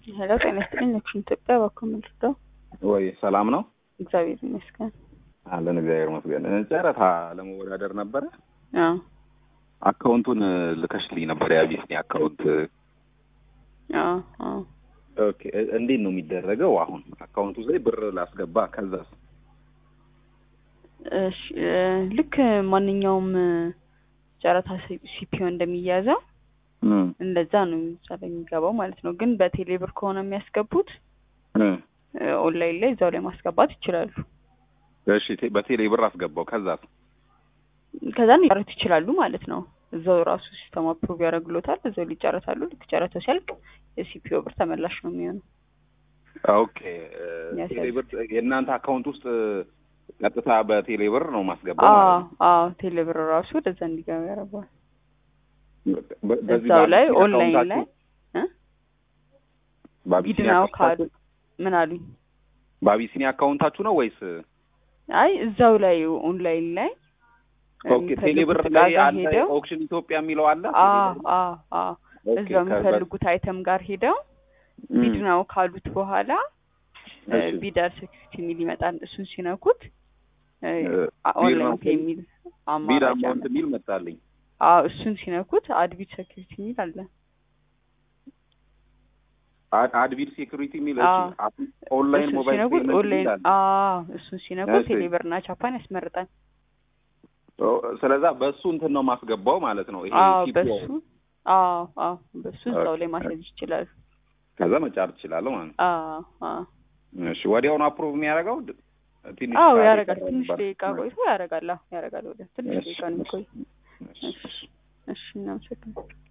ሄሎ ጤና ይስጥልኝ። ነክሽን ኢትዮጵያ እባክዎ ምንድነው? ወይ ሰላም ነው እግዚአብሔር ይመስገን። አለን እግዚአብሔር ይመስገን። ጨረታ ለመወዳደር ነበረ። አዎ አካውንቱን ልከሽልኝ ነበር የአቢሲኒ አካውንት። አዎ አዎ ኦኬ እ- እንዴት ነው የሚደረገው? አሁን አካውንቱ ላይ ብር ላስገባ ከዛስ? እሺ እ፣ ልክ ማንኛውም እ፣ ጨረታ ሲፒኦ እንደሚያዘው እም፣ እንደዛ ነው እዛ ላይ የሚገባው ማለት ነው። ግን በቴሌ ብር ከሆነ የሚያስገቡት እም። እ፣ ኦንላይን ላይ እዛው ላይ ማስገባት ይችላሉ። እሺ ቴ- በቴሌ ብር አስገባው ከዛስ? ከዛ ሊጨርሱ ይችላሉ ማለት ነው። እዛው ራሱ ሲስተም አፕሩቭ ያደርግሎታል። እዛው ሊጨረታሉ። ልክ ጨረታው ሲያልቅ የሲፒኦ ብር ተመላሽ ነው የሚሆነው። ኦኬ እ፣ ያሳዝን። ቴሌ ብር የእናንተ አካውንት ውስጥ ቀጥታ በቴሌ ብር ነው ማስገባው አዎ ማለት ነው። አዎ ቴሌ ብር ራሱ ወደዛ እንዲገባ ያደርገዋል። በ- በዚህ እዛው ላይ በአቢሲኒ ኦንላይን ላይ አካውንታችሁ- እ? በአቢሲኒ ቢድናው ካሉ አካውንታችሁ- ምን አሉኝ? በአቢሲኒ አካውንታችሁ ነው ወይስ? አይ እዛው ላይ ኦንላይን ላይ ኦኬ ቴሌ ብር የሚፈልጉት ላይ ዕቃ ጋር አለ ሄደው ኦክሽን ኢትዮጵያ የሚለው አለ። አዎ አዎ አዎ ኦኬ፣ እዛው ከዛ- የሚፈልጉት አይተም ጋር ሄደው እም፣ ቢድ ነው ካሉት በኋላ እ፣ እሺ። ቢዳር ሴኩሪቲ የሚል ይመጣል። እሱን ሲነኩት እ፣ እ፣ ኦንላይን ቢድ ፔ የሚል ቢድ አማራጭ አማውንት አለ። የሚል መጣልኝ። አዎ እሱን ሲነኩት አድቢድ ሴኩሪቲ የሚል አለ። አድ- አድቢድ ሴኩሪቲ የሚል አዎ። እሺ፣ አፕ- ኦንላይን እሱን ሞባይል ሲነኩት ፔመንት ኦንላይን ይላል። አዎ እሱን ሲነኩት እሺ። ቴሌብርና ቻፓን ያስመርጣል። ኦ፣ ስለዛ በእሱ እንትን ነው ማስገባው ማለት ነው። ይሄ አዎ ቲፕ በሱ አዎ አዎ በሱ እዛው ላይ ኦኬ። ማስያዝ ይችላሉ። ከዛ መጫር ትችላለሁ ማለት ነው። አዎ አዎ እሺ፣ ወዲያውኑ አፕሩቭ የሚያደርገው ድ- ትንሽ አዎ ሰዓት ያደርጋል። ይቀረዋል ትንሽ ነበር። ደቂቃ ቆይቶ ያደርጋል። አዎ ያደርጋል። ወደ ትንሽ እሺ፣ ደቂቃ ነው የሚቆይ። እሺ። እሺ እሺ እናመሰግናለን።